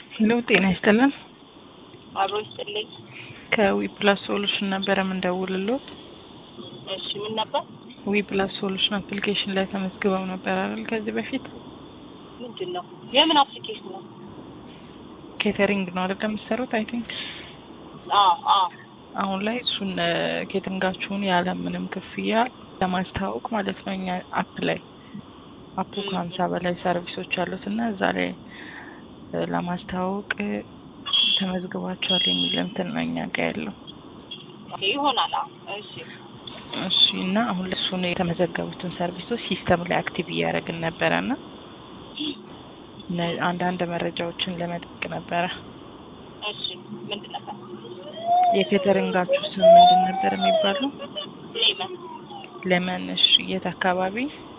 ሄሎ ጤና ይስጥልን። አብሮ ይስጥልኝ። ከዊፕላስ ሶሉሽን ነበረ የምንደውልሎት። እሺ ምን ነበር? ዊፕላስ ሶሉሽን አፕሊኬሽን ላይ ተመዝግበው ነበር አይደል? ከዚህ በፊት ምንድን ነው? የምን አፕሊኬሽን ነው? ኬተሪንግ ነው አይደል የምትሰሩት? አይ ቲንክ አዎ አዎ አሁን ላይ እሱን ኬተሪንጋችሁን ያለ ምንም ክፍያ ለማስተዋወቅ ማለት ነው እኛ አፕ ላይ አፑ ከሀምሳ በላይ ሰርቪሶች አሉት እና እዛ ላይ ለማስተዋወቅ ተመዝግባችኋል የሚል እንትን ነው እኛ ጋ ያለው። ኦኬ ይሆናል። አዎ እሺ እሺ እና አሁን ለእሱን የተመዘገቡትን ሰርቪሶች ሲስተም ላይ አክቲቭ እያደረግን ነበረ እና ነ- አንዳንድ መረጃዎችን ለመጠቅ ነበረ። እሺ ምንድን ነበር? የኬተሪንጋችሁ ስም ምንድን ነበር የሚባለው? ሌመን ለመን። እሺ የት አካባቢ?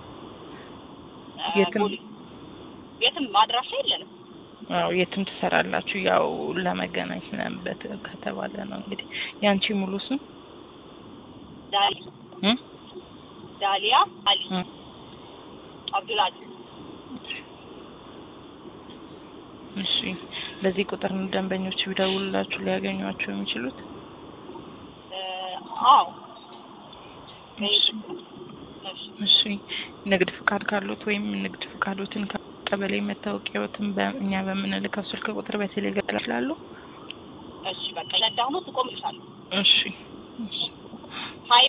እ፣ የትም- ቦሌ። የትም አድራሻ የለንም። አዎ የትም ትሰራላችሁ። ያው ለመገናኘት ምናምን በት- ከተባለ ነው እንግዲህ። ያንቺ ሙሉ ስም ዳሊ እ? ዳሊያ አሊ እ። አብዱልአዚዝ እሺ በዚህ ቁጥር ነው ደንበኞች ቢደውሉላችሁ ሊያገኟቸው የሚችሉት? እ፣ አዎ እሺ እሺ እሺ ንግድ ፍቃድ ካሉት ወይም ንግድ ፍቃዶትን ቀበሌ መታወቂያዎትን በእኛ በምንልከው ስልክ ቁጥር በቴሌግራም ይችላሉ። እሺ በቃ ነዳሁ ነው ትቆምልሻለሁ። እሺ እሺ ሀይ